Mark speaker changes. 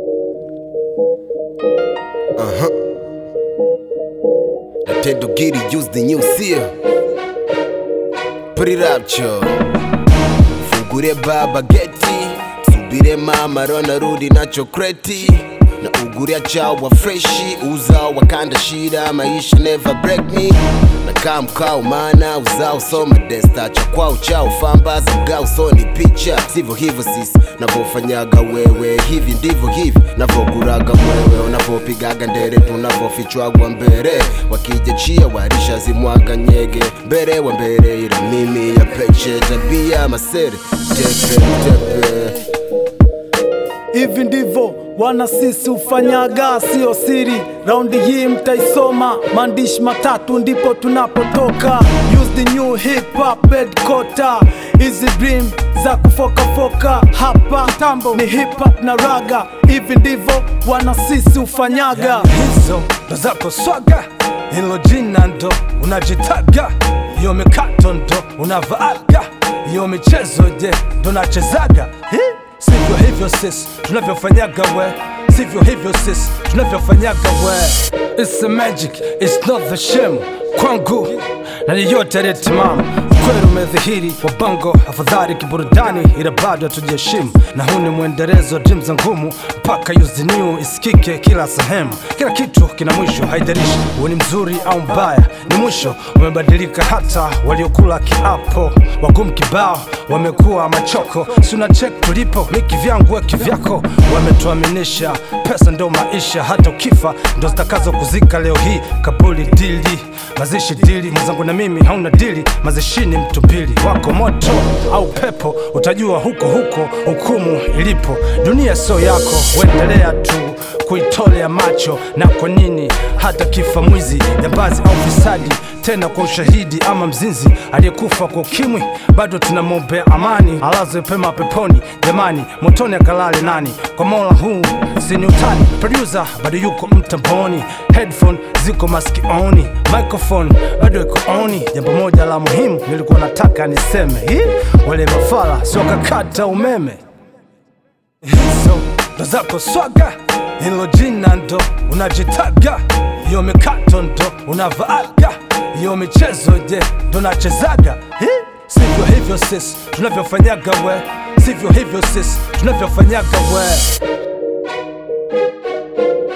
Speaker 1: Uh-huh. I tend to get it, use the new seal. Put it up, cho. Fungure baba geti, subire mama rona rudi nacho kreti na uguria chawa freshi uzao wakanda shida maisha never break me na kaa mkao mana uzao soma desta cha kwao chao fambaza mgao soni picha sivyo hivyo sisi navyofanyaga wewe hivi ndivyo hivi navoguraga mwewe unavopigaga ndere tunavofichwagwa mbere wakija chia warisha zimwaga nyege mbere wa mbere ila mimi ya peche tabia masere tepe tepe
Speaker 2: Hivi ndivyo wana sisi ufanyaga, sio siri. Raundi hii mtaisoma, maandishi matatu ndipo tunapotoka. Use the new hip hop headquarter, hizi dream za kufokafoka hapa tambo ni hip hop na raga. Hivi ndivyo wana sisi ufanyaga.
Speaker 3: hizo ndo zako swaga, hilo jina ndo unajitaga, hiyo mikato ndo unavaaga, hiyo michezo je ndo nachezaga Hi? Sivyo hivyo sisi tunavyofanyaga we, sivyo hivyo sisi tunavyofanyaga we. It's the magic, it's not the shame kwangu na yeyote aliyetimama kweli umedhihiri wa bongo afadhali kiburudani ila bado hatujaheshimu na huu ni mwendelezo wa dream za ngumu mpaka use the new isikike kila sehemu kila kitu kina mwisho haidarishi uwe ni mzuri au mbaya ni mwisho umebadilika hata waliokula kiapo wagumu kibao wamekuwa machoko si una check tulipo mi kivyangu we kivyako wametuaminisha pesa ndo maisha hata ukifa ndo zitakazo kuzika leo hii kabuli dili mazishi dili mwenzangu na mimi hauna dili mazishini mtu mbili wako moto au pepo utajua huko huko hukumu ilipo dunia sio yako uendelea tu kuitolea macho na kwa nini hata kifa mwizi jambazi au fisadi tena kwa ushahidi ama mzinzi aliyekufa kwa ukimwi bado tunamwombea amani alazwe pema peponi jamani motoni akalale nani kwa mola huu sini utani producer bado yuko mtamboni headphone ziko maskioni microphone bado iko oni jambo moja la muhimu nilikuwa nataka niseme Hi, wale mafala sio kakata umeme hizo ndo zako swaga, hilo jina ndo unajitaga, hiyo mikato ndo unavaaga, hiyo michezo je ndo nachezaga Hi? Sivyo hivyo sisi tunavyofanyaga we, sivyo hivyo sisi tunavyofanyaga we.